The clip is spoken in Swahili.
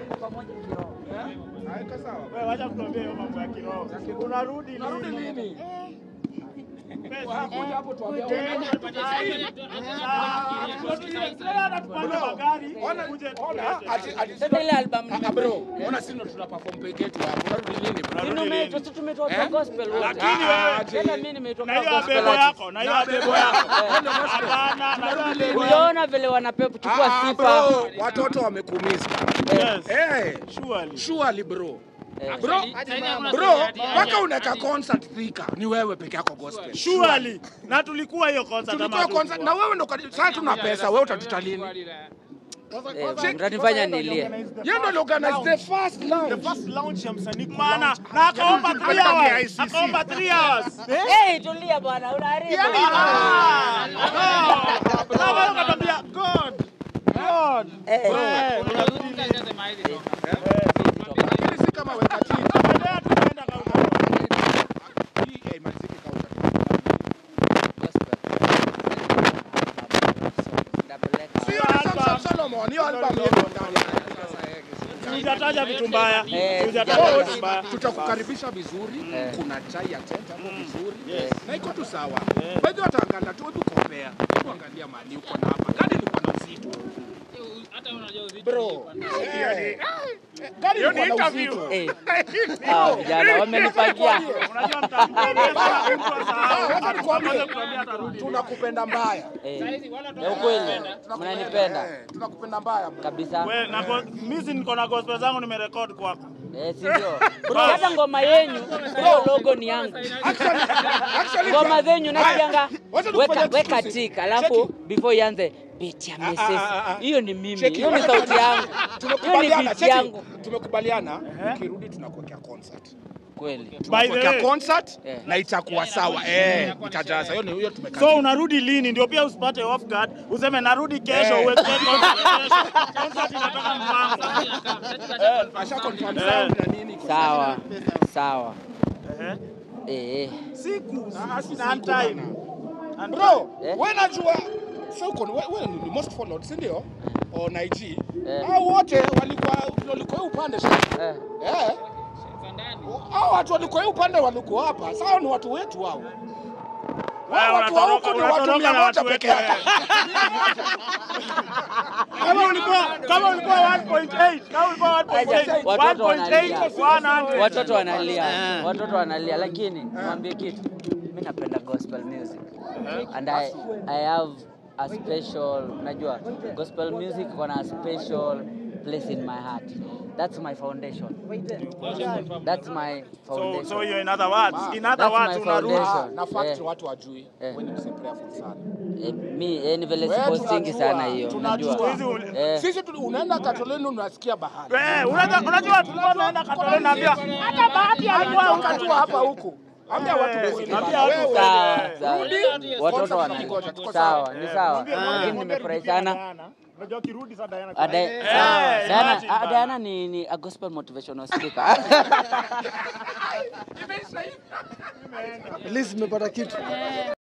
Haika sawa. Wewe wacha kutuambia hiyo mambo ya kiroho. Unarudi Narudi lini? lini? Pesa. Kuja hapo tuambie. Anatupanda magari. Ona, Kuje ona, ati ati Sasa ile album Ah, bro, ona sisi ndo tuna perform peke yetu hapo. Narudi lini bro? Narudi tumeitwa lini? si tumeitwa kwa gospel wote. Lakini wewe Tena mimi nimeitwa na kwa hiyo gospel abebo artist. yako, na hiyo abebo yako. Hapana, na hiyo abebo yako. Uliona vile wanapewa kuchukua Ah, sifa. bro, watoto wamekumiss bana. Yes. Eh, Surely. surely bro. Eh. Bro, bro, mpaka unaweka concert Thika ni wewe peke yako gospel. Surely. Na tulikuwa hiyo concert Tulikuwa ama concert na wewe ndo kadi- sasa tuna pesa, wewe utatuta lini? Eh, mtanifanya nilie. Yeye ndo organize the first The lounge. first launch ya msanii maana na akaomba 3 Tulipeleka hours. KICC. Akaomba 3 hours. Eh, tulia bwana, unaharibu. Ah, no. Na wewe ukatambia God. God. Eh, Eh, unarudi lini? Lakini si kama weka chini. Tunaendelea, tunaenda kaunta. Hii haimaliziki counter. Sio na Samson Solomon, hiyo album yetu ndani. Hujataja vitu mbaya. Eh, Hujataja vitu mbaya. tutakukaribisha vizuri Eh. kuna chai ya tenda hapo vizuri Yes. na iko tu sawa baadhi wataangalia tu hebu compare hebu angalia mali uko na hapa gari ilikuwa na uzito bro Eh, eh, gari Hiyo ni ilikuwa na interview. uzito Eh. Ah, vijana wamenipangia. Unajua mtakuwa mtu Ah, asahau. wacha nikwambie. Atakuja kutuambia atarudi. tunakupenda mbaya Eh, ya ukweli mnanipenda Eh, tunakupenda mbaya bro. kabisa. We, na go- mimi si niko na gospel zangu nimerekodi kwako. Eh, si ndio? Hata ngoma yenyu hiyo logo ni yangu. Actually, actually, Ngoma zenyu nasikianga Haya, wacha tukufanye weka weka exclusive. tik, alafu before ianze beat ya ah, Mrs. ah, ah. Hiyo ni mimi, Cheki, hiyo ni wacha sauti tuambie- yangu, hiyo ni tumekubaliana beat cheki, yangu tumekubaliana ukirudi tunakuwekea concert kweli. By the tunakuwekea way, concert Eh. na itakuwa sawa eh itajaza hiyo ni hiyo tumekaa so unarudi lini ndio pia usipate off guard useme narudi kesho Eh. uweke concert kesho. Concert inatoka mpango. asha confirm Eh. sound na nini iko Sawa sawa. Eh. Eh, eh. Siku Ah, si na siku time. bana. And bro Eh? wewe najua sasa uko wewe wewe ni most followed si ndio on IG Eh. hao wote walikuwa walikuwa hii upande sasa Eh. eh hao watu walikuwa hii upande walikuwa hapa sasa ni watu wetu hao Wewe Hao watu wa unatoroka- huku ni watu unatoroka mia na moja watu peke wetu, yake kama ulikuwa kama ulikuwa 1.8 kama ulikuwa 1.8 Watoto wanalia. 1.8 Watoto wanalia, watoto wanalia, lakini mwambie kitu, mimi napenda gospel music and I, I have a special, unajua gospel music iko na a special place in my heart. That's my foundation. That's my so foundation. so you in other words in other That's words my unarudi foundation. Ah, na fact Eh. watu wajui Eh. wewe ni mse prayerful sana Eh, mi eh, ni vile Wewe sipostingi tunajua, sana hiyo, tunajua. unajua. Hizi uli- Eh, sisi tu- unaenda katoleni unasikia bahari Eh, unajua unajua tulikuwa tunaenda Katoleni naambia hata bahati alikuwa Atoka tu hapa huku ambia watu Eh, kweli. ambia watu Wewe, kweli. sawa, eh. sawa. Rudi, Watoto sponsor wana tunakungoja, tuko sawa, ni sawa, Mwambie- mwambie- lakini mwambie nimefurahi rudia sana. Diana. Unajua ukirudi sasa Diana. Ah, Di- Eh, sawa. Diana, imagine ah, bana. Diana ni, ni a gospel motivational speaker. At least nimepata kitu.